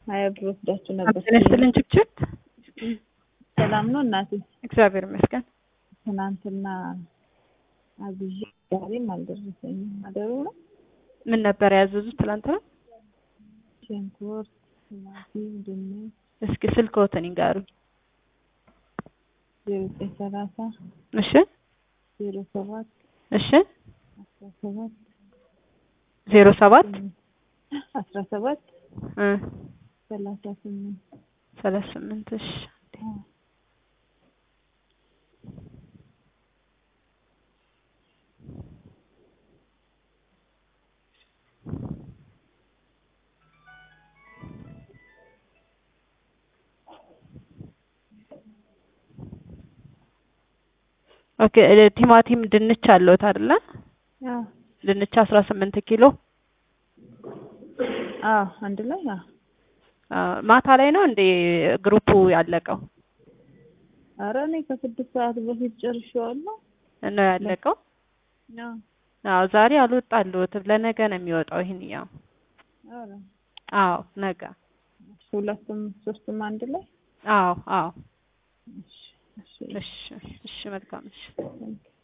ሀያ ብር ወስዳችሁ ነበር። ጤና ይስጥልኝ ችብችብ። ሰላም ነው እናቴ? እግዚአብሔር ይመስገን። ትናንትና አዝዤ ዛሬም አልደረሰኝም። አደሩ ነው። ምን ነበር ያዘዙት ትላንትና? ሽንኩርት፣ ቲማቲም፣ ድንች እስኪ ስልክዎትን ይንገሩኝ። ዜሮ ዘጠኝ ሰላሳ እሺ ዜሮ ሰባት እሺ አስራ ሰባት ዜሮ ሰባት አስራ ሰባት እ ሰላሳ ስምንት ሰላሳ ስምንት እሺ ኦኬ ቲማቲም ድንች አለዎት አይደለ? አዎ ድንች አስራ ስምንት ኪሎ አዎ አንድ ላይ አዎ አ፣ ማታ ላይ ነው እንዴ ግሩፑ ያለቀው? ኧረ እኔ ከስድስት ሰዓት በፊት ጨርሼዋለሁ። ነው ያለቀው? አዎ አዎ ዛሬ አልወጣልዎትም። ለነገ ነው የሚወጣው ይሄንኛው። ኧረ አዎ ነገ። ሁለቱም ሶስቱም አንድ ላይ አዎ አዎ። እሺ እሺ እሺ እሺ መልካም እሺ ታንኪ